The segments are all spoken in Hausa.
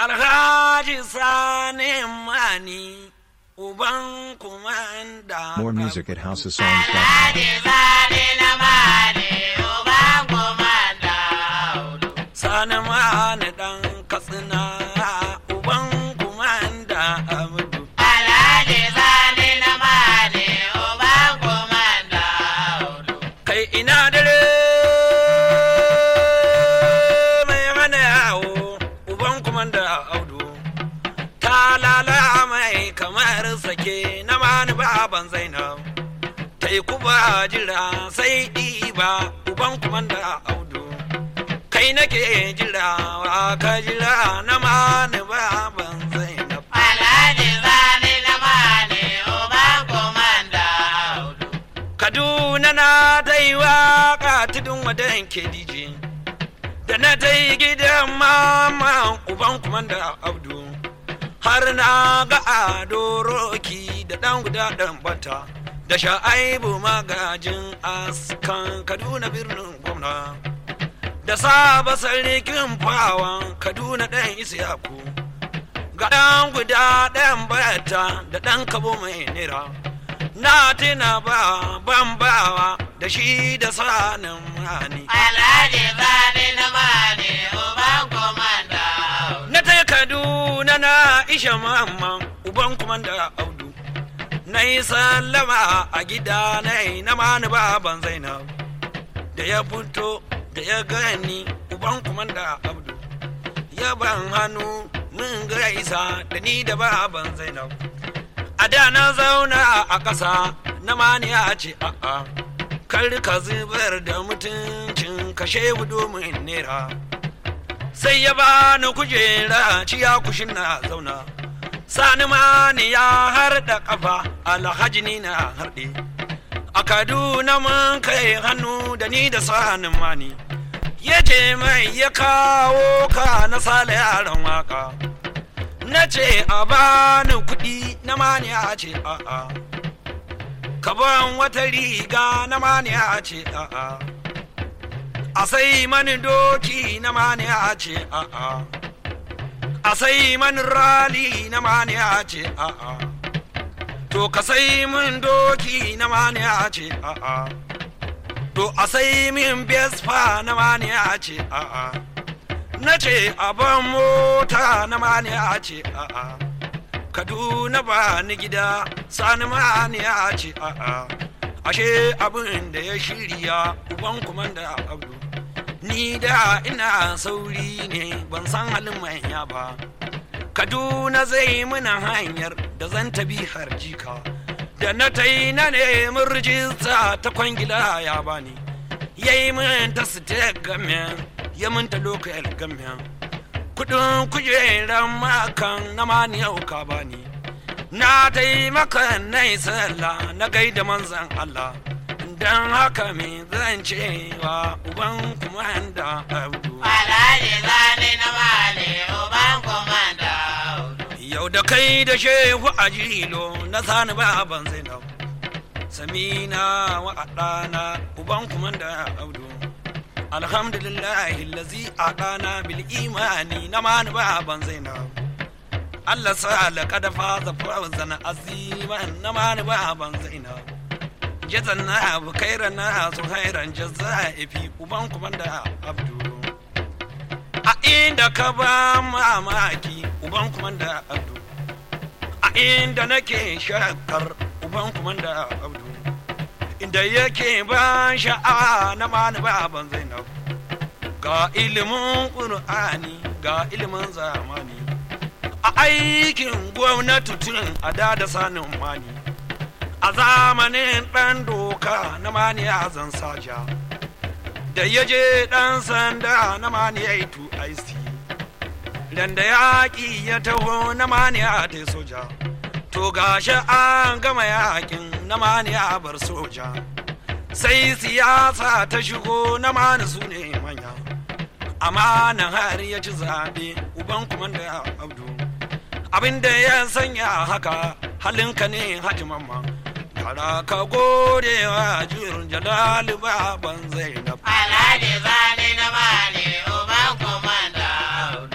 Alhaji Sani Mani, uban kumanda. More music at houseofsongs.com. Alhaji Sani na Mani, uban komanda Audu. Sani Mani ɗan Katsina, uban kumanda Abdu. Alhaji Sani na Mani, uban komanda Audu. Kai ina dare mai hana yawo, uban kumanda Audu. Ta lala mai kamar sake na mani baban Zainab. Ta yi kuba jira sai ɗiba, uban kumanda Audu. Kai nake jira wa ka jira na mani baban Zainab. Alhaji Sani na Mani, uban komanda Audu. Kaduna na ta yi waƙa tudun wadan ke dije. Da na ta yi gidan mama uban kumanda Abdu. Har na ga ado roki da ɗan guda ɗan bata. Da sha'aibu magajin askan Kaduna birnin gwamna. Da saba sarkin fawan Kaduna ɗan Isiyaku. Ga ɗan guda ɗan bata da ɗan kabo mai nira. na tuna ba bambawa da shi da sanin rani. Alhaji Sani na Mani, uban komanda Audu. Na ta Kaduna na isha mamman uban kumanda audu. Na yi sallama a gida na yi na mani baban Zainab. Da ya fito da ya gani uban kumanda audu. Ya ban hannu mun gaisa da ni da baban Zainab. A da na zauna a ƙasa na maniya ce a'a. Kar ka zubar da mutuncin kashe domin nera. Sai ya bani kujera ciya kushin na zauna. Sani mani ya harda ƙafa alhaji ni na harɗe. A Kaduna mun kai hannu da ni da sanin mani. Ya ce mai ya kawo ka na sale yaran waka. na ce a bani kuɗi na maniya ce a'a ka ban wata riga na maniya ce a'a a sai mani doki na maniya ce a'a a sai mani rali na maniya ce a'a to ka sai min doki na maniya ce a'a to a sai min besfa na maniya ce a'a na ce ban mota na mani a ce a'a kaduna ba ni gida sani mani a ce a'a ashe abin da ya shirya uban kumanda abdu ni da ina sauri ne ban san halin manya ba kaduna zai muna hanyar da zan tabi har jika da na ta yi na neman rijista ta kwangila ya bani yayi min ta state gamen ya minta lokal gamiya kudin kujeran makan na mani yau ka bani na taimaka na yi sallah na gaida manzan Allah don haka me zan cewa uban kumanda abdu Alhaji Sani na Mani, uban komanda Audu. yau da kai da shehu a jilo na sani baban zainab samina wa ɗana uban kumanda abdu alhamdulillahi lazi a ɗana bil imani na mani baban zainab Allah sa laƙada faza fawzan aziman na mani baban zainab jazan na abu kaira na su hairan jazza'ifi uban kumanda abdu a inda ka ba mamaki uban kumanda abdu a inda nake shakar uban kumanda abdu inda yake ban sha'awa na mani baban zainab ga ilimin ƙur'ani ga ilimin zamani a aikin gwamnati tun a da da sanin mani a zamanin ɗan doka na mani a zan saja da ya je ɗan sanda na mani ya yi tu aisi da yaƙi ya taho na mani a ta soja to gashi an gama yakin na mani a bar soja sai siyasa ta shigo na mani su ne manya amma nan har ya ci zaɓe uban kumanda abdu abinda ya sanya haka halinka ne haji mamma kara ka gode wa jirin jalali baban zainab Alhaji Sani na Mani, uban komanda Audu. yan yara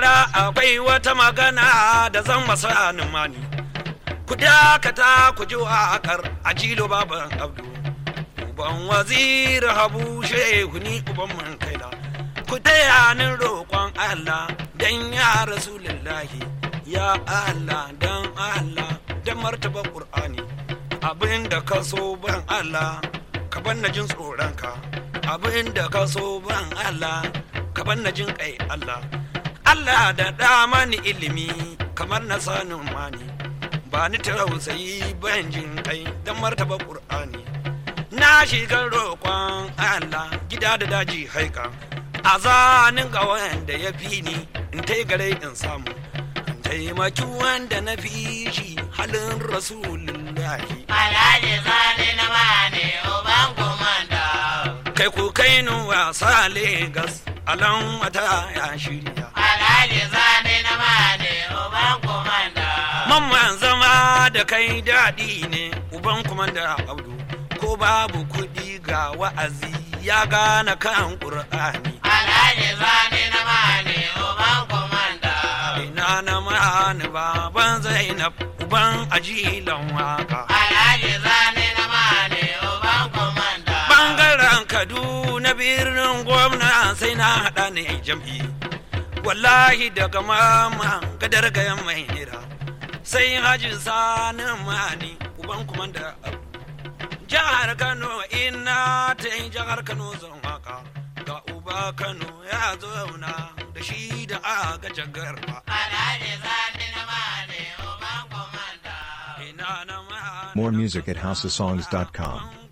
yara akwai wata magana da zan masa mani ku dakata ku ji waƙar a jilo baban abdu uban wazir habu shehu ni uban man kaila ku taya ni roƙon allah dan ya rasulullahi ya allah dan allah dan martaba qur'ani abin da ka so ban allah ka ban na jin tsoronka abin da ka so ban allah ka ban na jin kai allah allah da da mani ilimi kamar na sanin mani ba ni tausayi ban jin kai dan martaba qur'ani na shiga roƙon allah gida da daji haika a zanin ga wanda ya fi ni in tai gare in samu in taimaki wanda na fi shi halin rasulullahi Alhaji Sani na mane uban komanda. kai ku kai ni wasa Legas alan wata ya shirya Alhaji Sani na mane uban komanda. mamman zama da kai daɗi ne uban kumanda abdu ko babu kuɗi ga wa'azi ya gane kan ƙur'ani Alhaji Sani na mane uban komanda. ina na mani baban zainab uban ajilan waka Alhaji Sani na mane uban komanda. bangaren kaduna birnin gwamna sai na haɗa ne jam'i wallahi daga mama gadar gayan mai nira sai haji sani mani uban kumanda abu jihar kano ina ta yi jihar kano zan waka ga uba kano ya zauna da shi da aga jagarba Alhaji Sani na mane uban komanda. ina na mani More music at houseofsongs.com.